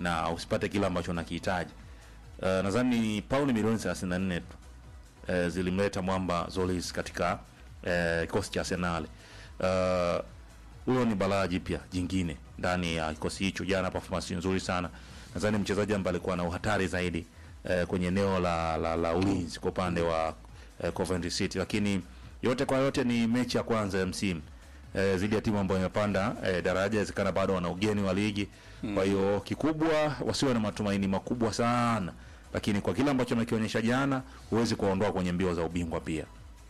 na usipate kile ambacho unakihitaji. Uh, nadhani ni pauni milioni 34 tu uh, zilimleta mwamba Zolis katika uh, kikosi cha Arsenal. Uh, huyo ni balaa jipya jingine ndani ya kikosi hicho. Jana performance nzuri sana, nadhani mchezaji ambaye alikuwa na uhatari zaidi eh, kwenye eneo la, la, la ulinzi kwa upande wa eh, Coventry City, lakini yote kwa yote ni mechi ya kwanza ya msimu eh, zidi ya timu ambayo imepanda eh, daraja, inawezekana bado wana ugeni wa ligi kwa hiyo kikubwa wasiwe na matumaini makubwa sana, lakini kwa kile ambacho amekionyesha jana, huwezi kuwaondoa kwenye mbio za ubingwa pia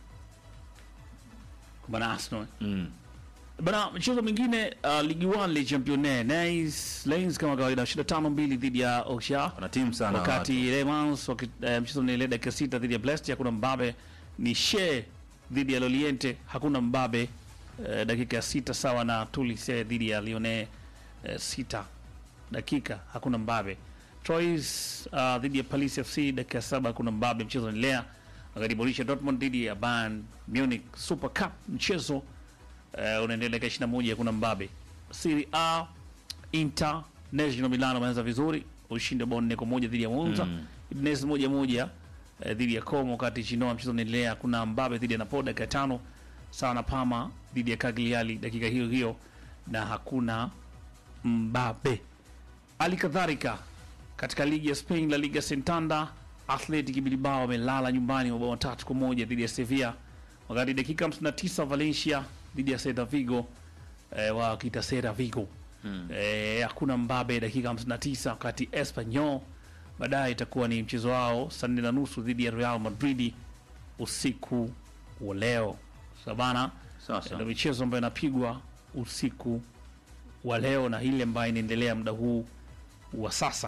bana Arsenal mm. bana. Mchezo mwingine uh, ligi 1 Le Championnat Nice Lions kama kawaida 25 mbili dhidi ya Auxerre wana timu sana wakati Le Mans waki- eh, mchezo unaendelea dakika sita dhidi ya Brest, hakuna mbabe. Ni She dhidi ya Loriente, hakuna mbabe. Eh, dakika ya sita sawa na Toulouse dhidi ya Lyonnais, eh, sita dakika hakuna mbabe. Troyes uh, dhidi ya Paris FC dakika ya saba hakuna mbabe, mchezo unaendelea. Wakati Borussia Dortmund dhidi ya Bayern Munich Super Cup mchezo uh, unaendelea dakika 21 hakuna mbabe. Serie A Inter National Milano wameanza vizuri, ushindi wa bao nne kwa moja dhidi ya Monza. Mm. Udinese moja moja eh, dhidi ya Como, wakati Genoa mchezo unaendelea. Kuna Mbabe dhidi ya Napoli dakika ya tano, sawa na Parma dhidi ya Cagliari dakika hiyo hiyo, na hakuna Mbabe. Hali kadhalika katika ligi ya Spain, La Liga Santander, Athletic Bilbao wamelala nyumbani mabao matatu kwa moja dhidi ya Sevilla, wakati dakika 59 Valencia dhidi ya Celta Vigo eh, wakiita Celta Vigo eh, hakuna mbabe dakika 59, wakati Espanyol baadaye itakuwa ni mchezo wao saa nne na nusu dhidi ya Real Madrid usiku wa leo. Sabana Sasa. ndio michezo ambayo inapigwa usiku wa leo na ile ambayo inaendelea muda huu wa sasa.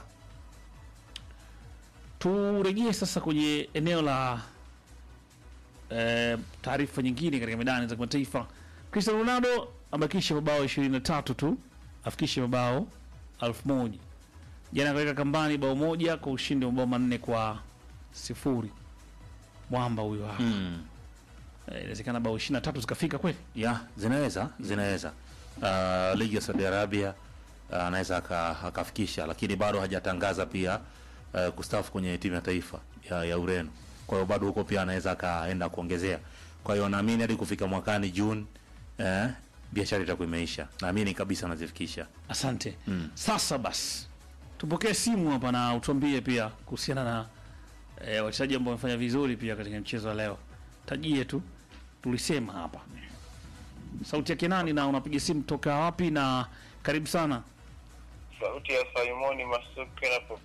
Turejee sasa kwenye eneo la eh, taarifa nyingine katika medani za kimataifa. Cristiano Ronaldo amebakisha mabao 23 tu afikishe mabao elfu moja. Jana akaweka kambani bao moja kwa ushindi wa mabao manne kwa sifuri. Mwamba huyo hapa. Mm. Eh, Inawezekana bao 23 zikafika kweli? ya zinaweza zinaweza uh, ligi ya Saudi Arabia uh, anaweza aka- akafikisha, lakini bado hajatangaza pia uh, kustaafu kwenye timu ya taifa ya, ya Ureno. Kwa hiyo bado huko pia anaweza akaenda kuongezea. Kwa hiyo naamini hadi kufika mwakani Juni eh, biashara itakuwa imeisha. Naamini kabisa anazifikisha. Asante. Mm. Sasa basi tupokee simu hapa na utuambie pia kuhusiana na e, wachezaji ambao wamefanya vizuri pia katika mchezo wa leo. Tajie tu, tulisema hapa sauti yake nani na unapiga simu toka wapi? Na karibu sana. Sauti ya Simoni Masuke na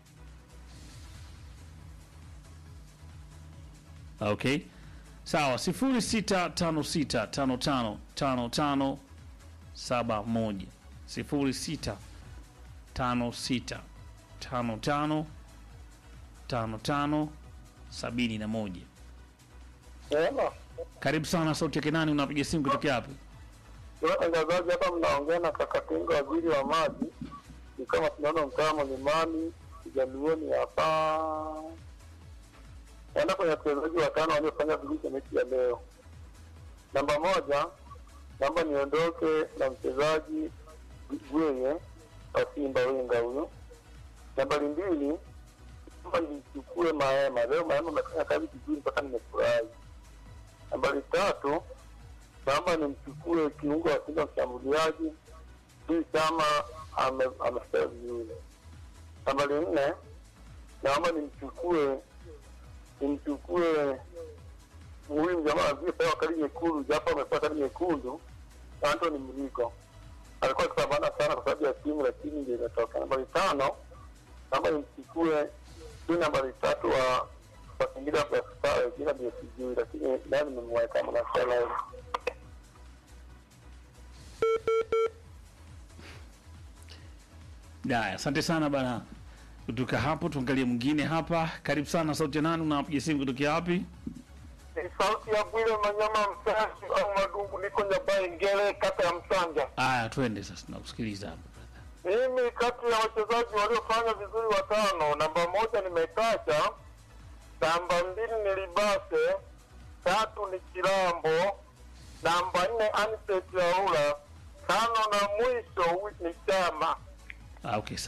Okay, sawa, sifuri sita tano sita tano tano tano tano saba moja sifuri sita tano sita tano tano tano tano sabini na moja. Ema, Karibu sana, sauti yake nani? Unapiga simu kutokea hapo? watangazaji hapa mnaongea na Kakatinga, waziri wa maji. Ni kama tunaona mtaa Mlimani Kijaluoni hapa, enda kwenye wachezaji watano waliofanya vizuri kwenye mechi ya leo. Namba moja, naomba niondoke na mchezaji Gwenye wa Simba Wenga huyo. Nambari mbili, naomba nimchukue Maema. Leo Maema amefanya kazi vizuri mpaka nimefurahi. Nambari tatu, naomba nimchukue kiungo wa Simba mshambuliaji hii chama ame- amefanya vizuri. Nambari nne, naomba nimchukue nimchukue huyu jamaa aliyepewa kadi nyekundu, japo amepewa kadi nyekundu, Anthony Mligo alikuwa akipambana sana kwa sababu ya timu, lakini ndio imetoka. Nambari tano, naomba nimchukue huyu nambari tatu wa wa Singida Black Stars, jina ndio sijui, lakini naye nimemweka Mnasala Haya, asante sana bana. Kutoka hapo tuangalie mwingine hapa. Karibu sana, sauti ya nani? Unapiga simu kutokea wapi? Ni sauti ya Bwile Manyama Msashi au Madungu, niko Nyabai Ngele, kata ya Msanja. Aya, twende sasa, nakusikiliza hapa brother. Mimi kati ya wachezaji waliofanya vizuri watano, namba moja nimetaja, namba mbili ni Libase, tatu ni Kilambo, namba nne Aniset Yaula, tano na mwisho ni Chama. Ah, okay,